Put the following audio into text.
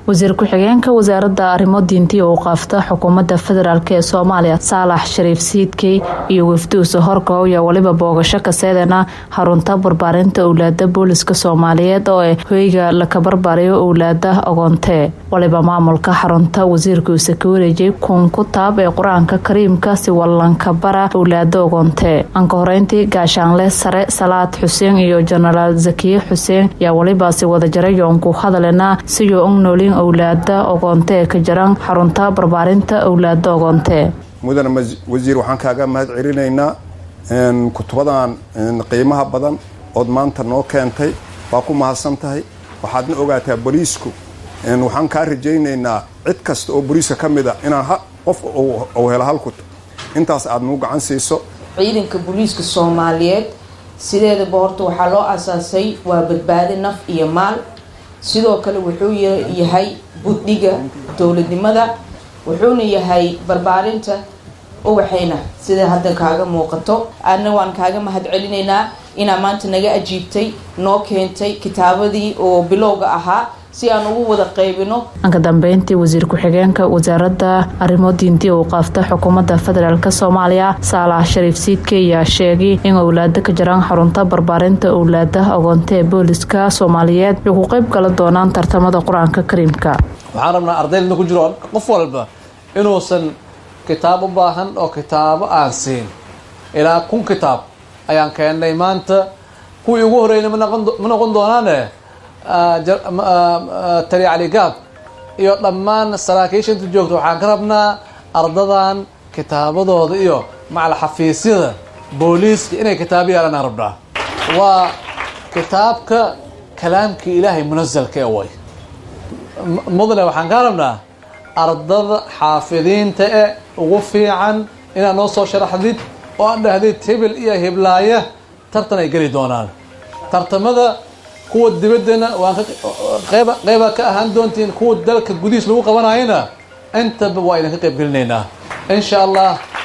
wasiir ku-xigeenka wasaaradda arrimo diinti oo qaafta xukuumadda federaalk ee soomaaliya saalax shariif siidkey iyo wafduusa horkow ayaa weliba boogasho kaseedana xarunta barbaarinta owlaada booliska soomaaliyeed oo ee hoyga laka barbaariyo owlaada ogoontee waliba maamulka xarunta wasiirkuusa ka wareejay kun kutaab ee qur-aanka kariimka si wallanka bara owlaada ogoontee anka horeyntii gaashaanle sare salaad xuseen iyo jenaraal zakiye xuseen ayaa welibaasi wadajarayoon ku hadalena siyo og noolin owlaada ogoonte ka jiran xarunta barbaarinta owlaada ogoonte mudane wasiir waxaan kaaga mahad celinaynaa kutubadan qiimaha badan ood maanta noo keentay waa ku mahadsan tahay waxaadna ogaataa boliisku waxaan kaa rajaynaynaa cid kasta oo boliiska ka mid a inaan qof uu helo hal kutub intaas aad nuu gacan siiso ciidanka booliiska soomaaliyeed sideedaba horta waxaa loo asaasay waa badbaadi naf iyo maal sidoo kale wuxuu yahay buddhiga dowladnimada wuxuuna yahay barbaarinta uwaxayna sida hadda kaaga muuqato aadna waan kaaga mahad celinaynaa inaa maanta naga ajiibtay noo keentay kitaabadii oo bilowga ahaa si aan ugu wada qaybino anka dambeyntii wasiir ku-xigeenka wasaaradda arrimo diinti uu qaafta xukuumadda federaalk soomaaliya saalax shariif siidke ayaa sheegay in owlaada ka jiraan xarunta barbaarinta owlaada ogoonta ee booliska soomaaliyeed ay ku qayb gala doonaan tartamada qur-aanka kariimka waxaan rabnaa ardayda ku jiro qof walba inuusan kitaab u baahan oo kitaabo aan siin ilaa kun kitaab ayaan keennay maanta kuwii ugu horreeyna ma noqon doonaane tali caligaab iyo dhammaan saraakiisha inta joogta waxaan ka rabnaa ardadan kitaabadooda iyo macal xafiisyada booliiska inay kitaabo yaalanaan rabnaa waa kitaabka kalaamkii ilaahay munasalka ee way mudane waxaan kaa rabnaa ardada xaafidiinta e ugu fiican inaad noo soo sharaxdid oo aan dhahdid hibil iyo hiblaaya tartan ay geli doonaan tartamada kuwa dibaddana waan qayba qayba ka ahaan doontiin kuwa dalka gudihiis lagu qabanayana intaba waa idinka qayb gelinaynaa insha allah